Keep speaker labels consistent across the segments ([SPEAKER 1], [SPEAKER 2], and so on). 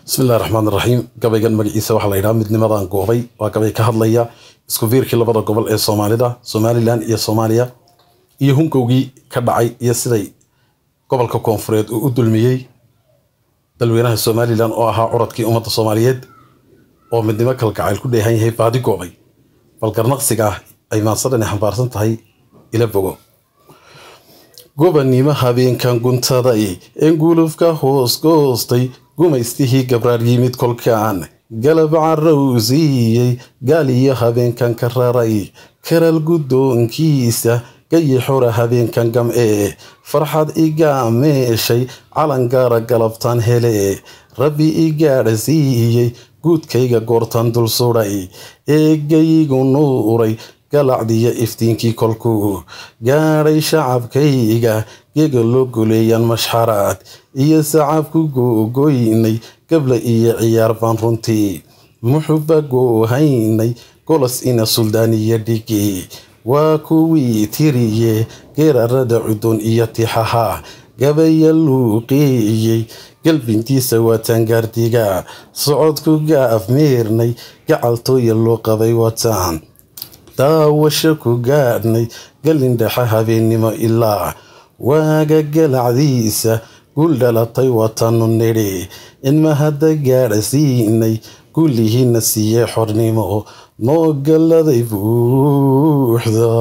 [SPEAKER 1] bismillahi raxmaan raxiim gabaygan magaciisa waxaa la yidhaha midnimadan goobay waa gabay ka hadlaya isku fiirkii labada gobol ee soomaalida somalilan iyo soomaaliya iyo hunkowgii ka dhacay iyo siday gobolka koonfureed uu u dulmiyey dalweynaha somalilan oo ahaa curadkii ummadda soomaaliyeed oo midnimo kalgacayl ku dheehan yahay baadi goobay bal garnaqsiga ah ay maansadhani xambaarsan tahay ila bogo gobanimo habeenkan guntaday ee gulufka hoos goostay gumaystihii gabraar yimid kolkaan galab carowsiiyey gaal iyo habeenkan ka raray karal guddoonkiisa gayi xora habeenkan gam'ee farxad igaa meeshay calan gaara galabtaan hele rabbi i gaadhsiiyey guudkayga goortan dul sudhay eegayigu nuuray galacdiyo iftiinkii kolkuu gaadhay shacabkayga gega loo goleeyaan mashxaraad iyo sacabku googoynay gabla iyo ciyaar baan runtii muxuba goohaynay golos ina suldaaniyo dhigi waa kuwii tiriye geerarada cudoon iyo tixaha gabaya luuqeeyey galbintiisa waataan gaardiga socodku gaaf meernay gacaltooya loo qabay wataan daawasho ku gaadhnay galindhexe habeennimo ilaa waaga galacdiisa gul dhalatay watanu nidhi inma hadda gaadhsiinay gullihiina siiyey xornimo noo galladay buuxda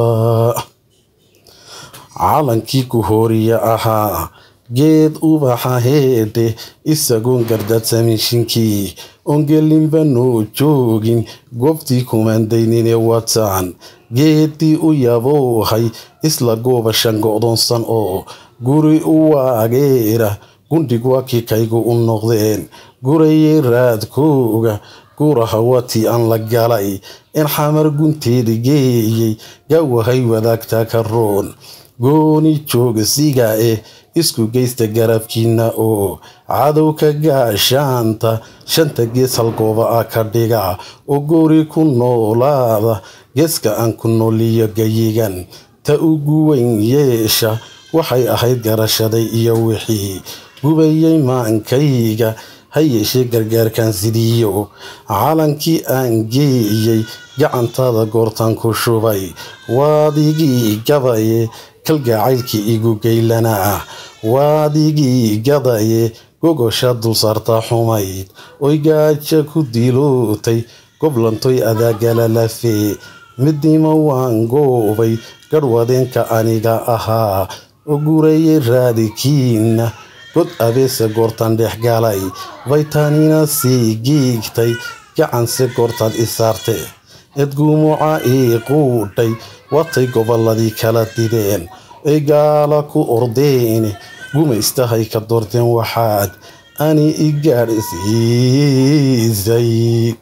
[SPEAKER 1] calankii ku hooriya ahaa geed ubaxa heedhe isagoon gardadsamishinkii ongelinba noo joogin goobtii kumaandaynine wataan geeddii u yaboohay isla goobashan go'doonsan oo guri u waageera gundhig waa kii kaygu u noqdeen gurayay raadkooga guraha watii aan la galay in xamar gunteeda geeyey gawahay wadaagtaa ka roon gooni joogsiga eh isku geysta garabkiina oo cadowka gaashaanta shanta gees halgooba ah ka dhiga oo goori ku noolaada geeska aan ku nooliyo gayigan ta ugu weyn yeesha waxay ahayd garashaday iyo wixii gubayay maankayga ha yeeshee gargaarkan sidiyo calankii aan geeyey gacantaada goortaan ku shubay waadigii gabaye kalgacaylkii igu geylanaa waadigii gadaye gogosha dulsaarta xumayd oy gaaja ku dilootay goblantoy adaagala lafee midnimo waan goobay garhwadeenka aniga ahaa oo gurayay raadikiina god abeese goortaan dhex galay baytaanina sii giigtay gacanse goortaad i saarte edgumuca ii quudhay watay gobolladii kala dideen ay gaala ku ordeene gumaystahay ka doorteen waxaad ani i gaadhsiisay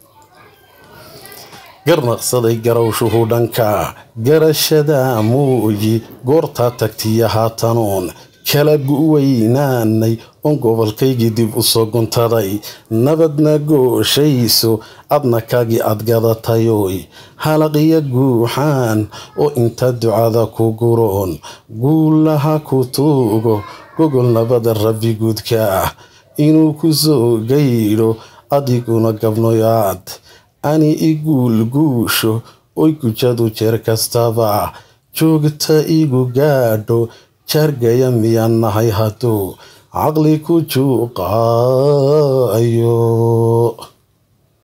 [SPEAKER 1] garnaqsaday garawshuhu dhanka garashada muuyi goortaa tagtiya haatanuun kala guweynaanay oon gobolkaygii dib u soo guntaday nabadna gooshayso adna kaagii aad gadatayoy halaqiya guuxaan oo inta ducada ku guroon guulaha ku tuugo gogol nabada rabbi guudka ah inuu ku soo gaydho adiguna gabnoyaad ani i guulguusho oy gujadu jeer kastaba joogta igu gaadho jaargaya miyaan nahay hadduu caqli ku juuqaayo